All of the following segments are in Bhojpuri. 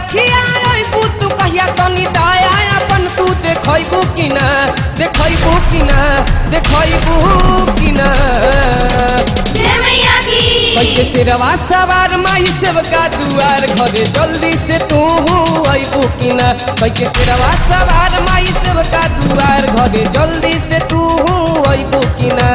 रखिया अइबू तू कहिया तनी दाया अपन तू देखैबू कि ना देखैबू कि ना देखैबू कि ना जय मैया की कैके सिरवा सवार माई सेवका दुआर घरे जल्दी से तू अइबू कि ना कैके सिरवा सवार माई सेवका दुआर घरे जल्दी से तू अइबू कि ना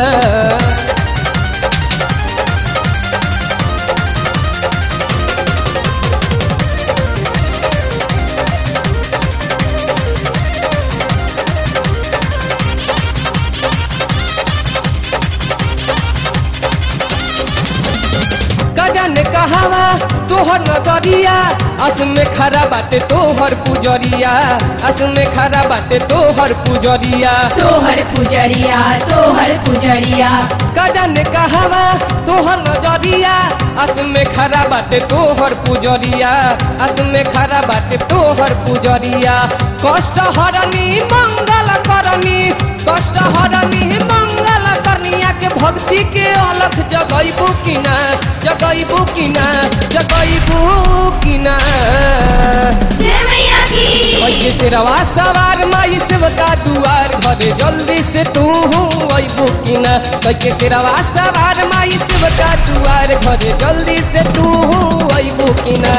गजन कहावा तोहर नजरिया अस में खरा बाटे तोहर पुजरिया अस में खरा बाटे तोहर पुजरिया तोहर पुजरिया तोहर पुजरिया गजन कहावा तोहर नजरिया अस में खरा बाटे तोहर पुजरिया अस में खरा बाटे तोहर पुजरिया कष्ट हरनी मंगल करनी कष्ट हरनी मंगल करनिया के भक्ति के अलख जगैबू कि ना जगैबू कि ना जगैबू कि ना जय मैया की कैके सिरवा सवार माई सेवका दुआर घरे जल्दी से तू अइबू कि ना कैके सिरवा सवार माई सेवका दुआर घरे जल्दी से तू अइबू कि ना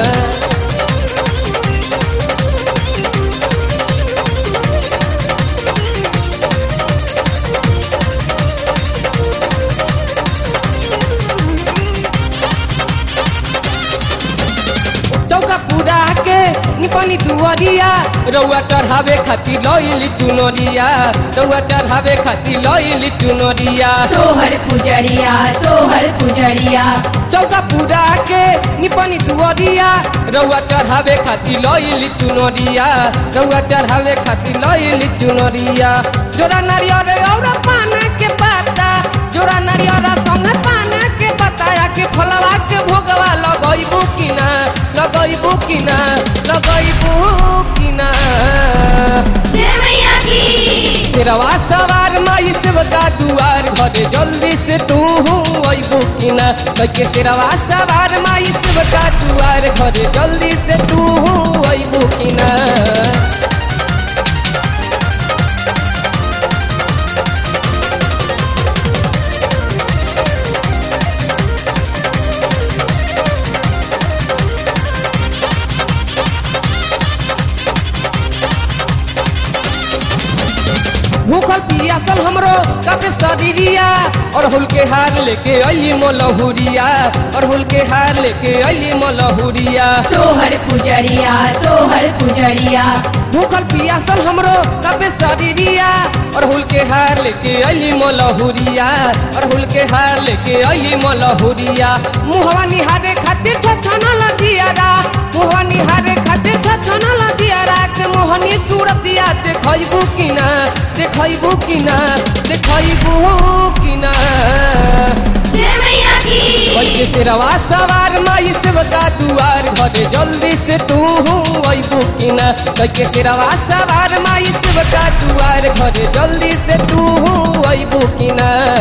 चौका पूरा के निपनी दुआरिया रउआ चढ़ावे खातिर लइली चुनरिया रउआ चढ़ावे खातिर लइली चुनरिया तोहर पुजरिया तोहर पुजरिया चौका पूरा के निपनी दुआरिया रउआ चढ़ावे खातिर लइली चुनरिया रउआ चढ़ावे खातिर लइली चुनरिया जोरा नारियल और पान के पाता जोरा नारियल संग पान के बताया के फलवा के भोगवा लगैबू कि ना लगैबू कि ना लगैबू कि ना जय मैया की तेरवा सवार माई सेवका दुआर घरे जल्दी से तू अइबू कि ना कैके तेरवा सवार माई सेवका दुआर घरे जल्दी से तू अइबू कि ना भूखल पियासल हमरो कते शरीरिया और हुल के हार लेके अली मोलहुरिया और हुल के हार लेके अली मोलहुरिया तोहर पुजरिया तोहर पुजरिया भूखल पियासल हमरो कते शरीरिया और हुल के हार लेके अली मोलहुरिया और हुल के हार लेके अली मोलहुरिया मुहवा निहारे खातिर छछना लगियारा मुहवा निहारे खातिर छछना लगियारा के मोहनी सूरतिया देखैबू कि ना देखैबू कि ना देखैबू कि ना जय मैया की कैके सिरवा सवार माई सेवका दुआर घरे जल्दी से तू अइबू कि ना कैके सिरवा सवार माई सेवका दुआर घरे जल्दी से तू अइबू कि ना